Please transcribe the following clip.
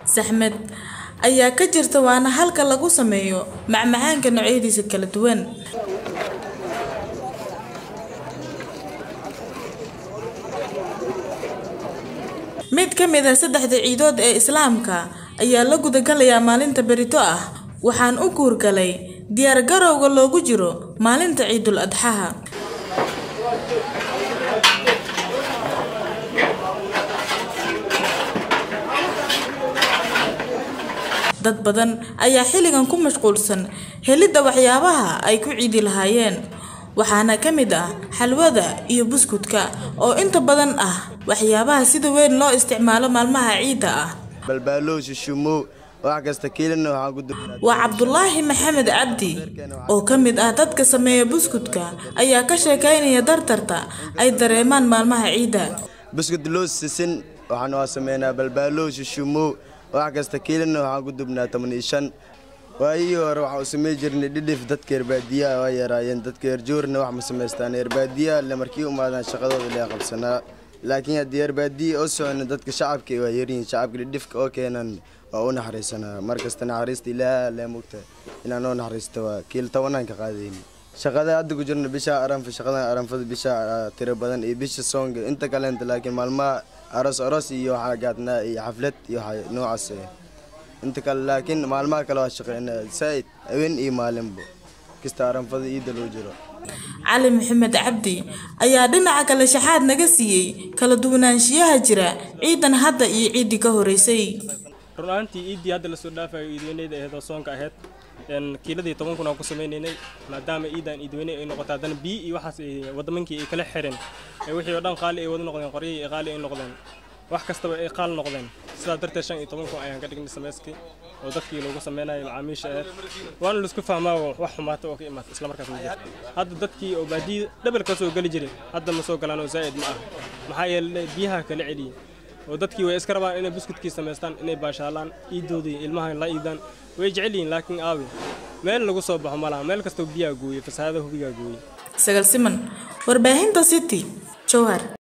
saxmad ayaa ka jirta waana halka lagu sameeyo macmacaanka noocyadiisa kala duwan mid ka mid ah saddexda ciidood ee islaamka ayaa la gudagalayaa maalinta berito ah waxaan u guurgalay diyaar garowga loogu jiro maalinta ciidul adxaha dad badan ayaa xilligan ku mashquulsan helidda waxyaabaha ay ku ciidi lahaayeen waxaana ka mid ah xalwada iyo buskudka oo inta badan ah waxyaabaha sida weyn loo isticmaalo maalmaha ciidda ah balbaalow shishumo wax kasta kiilina waxaan ku dubnaa waa cabdulaahi maxamed cabdi oo ka mid ah dadka sameeya buskudka ayaa ka sheekaynaya dartarta ay dareemaan maalmaha ciidda buskud loo sisin waxaan waa sameynaa balbaalow shishumo wax kasta kiilina waxaan ku dubnaa toban iyo shan waayihii hore waxaan u samey jirnay dhidhif dadka reerbaadiyaha waa yaraayeen dadka reerjoorna wax ma samaystaan reerbaadiyaha le markii umaadaan shaqadooda lee qabsanaa laakiin haddii reerbaadiya oo socona dadka shacabka waa yaryihiin shacabka dhidhifka oo keenan waa u naxariisanaa markasta naxariista ilaaha lee mugta inaan oo naxariista waa kiil tobanaan ka qaadayni shaqada hadda ku jirna bisha aranfa shaqadan aranfada bisha tiro badan iyo bisha soonga inta kaleenta laakiin maalmaha aros aros iyo waxaa gaadnaa iyo xaflad iyo waxa noocaas eh inta kale laakiin maalmaha kale waa shaqeynaa saaid haween iyo maalinba kasta aranfada iida loo jiro cali maxamed cabdi ayaa dhinaca kale shaxaad naga siiyey kala duwanaanshiyaha jira ciidan hadda iyo ciiddii ka horeysay run ahaantii iiddii hadda lasoo dhaafayo iidweyneyda ahayd oo soonka ahayd kiiladii toban kun aan ku sameynaynay maadaama iidan iidweyne ay noqota haddana biyi iyo waxaas wadamankii ay kala xireen wixii oo dhan qaali ay wada noqdeen qoryihii ay qaali ay noqdeen wax kastaba ay qaal noqdeen sidaa darteed shan iyo toban kun ayaan ka dhignay samayskii oo dadkii loogu sameynayo macaamiisha ahayd waana laisku fahmaa wax xumaata oo ka imaata isla markaas ma jirto hadda dadkii oo baadiya dhabal ka soo geli jiray hadda ma soo galaan oo zaa'id ma ah maxaa yeelay biyaha kala celiyey oo dadkii way iska rabaan inay buskudkii samaystaan inay baashaalaan iidoodii ilmaha la iidaan way jecel yihiin laakiin aawi meel lagu soo baxo malaha meel kastoo biyaa gooyey fasaahada hubigaa gooyey sagal siman warbaahinta city jowhar